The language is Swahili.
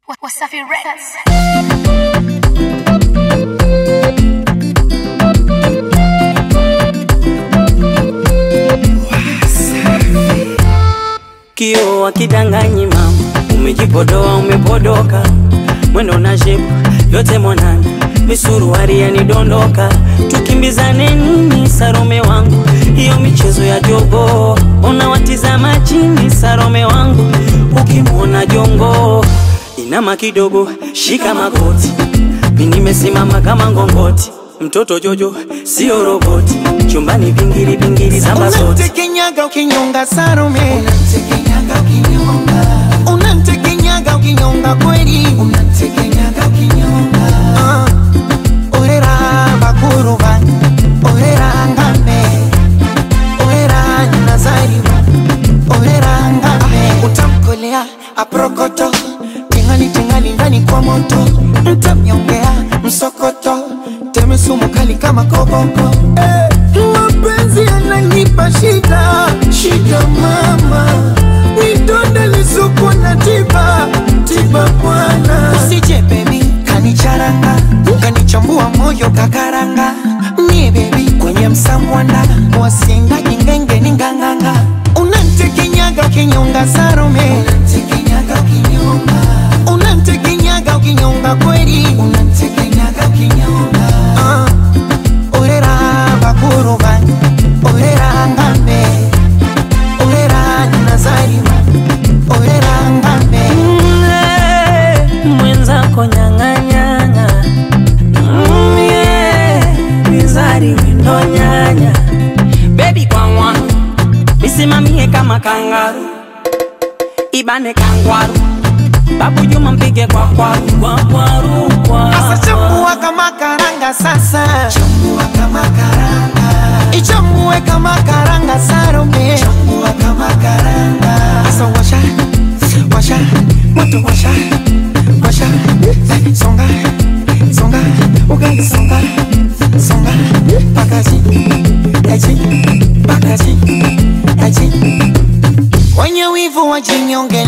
Wasafi Records. Kio akidanganyi mama, umejipodoa umepodoka, mwendo na shepu yote mwanana, misuruari yanidondoka, tukimbizane nini Sarome wangu, hiyo michezo ya jogo, unawatizama chini Sarome wangu, ukimwona jongo inama kidogo, shika magoti, mi nimesimama kama ngongoti, mtoto Jojo sio roboti, chumbani vingiri vingiri samba zote Unamtekenyaga ukinyonga Salome, Unamtekenyaga ukinyonga, unamtekenyaga ukinyonga kweli. unamtekenyaga ukinyonga, Ah, orera bakuruba, orera ngambe, orera nazariwa, orera ngambe. Utamkolea aprokoto, tingali tingali ndani kwa moto, mtamnyongea msokoto, teme sumu kali kama koboko. Eh, mapenzi yananipa shida, shida mama, nidonde lisuku na tiba, tiba bwana. Usije baby, kanicharanga, kanichambua moyo kakaranga, mie baby kwenye msamwanda, wasinga jingenge ni nganganga, unantekenyaga kinyonga Salome, unamtekenyaga ukinyonga, unantekenyaga ukinyonga kweli, unamtekenyaga ukinyonga, Ah, orera bakuruba, orera ngambe, orera nazariwa, orera ngambe. Mle, mwenzako nyang'anyang'a Mm, yeah, mizari windo nyanya bebi kwangwa misimamie kama kangaru ibane kangwaru babu juma mpige kwa kwaru kwa kwaru kwa Sasa chambua kama karanga sasa, chambua kama karanga, ichambue kama karanga Salome. chambua kama karanga, Sasa washa, washa, moto washa, washa, songa, songa, ugali songa, songa, pakazi, aji, pakazi, aji. Wenye wivu wajinyonge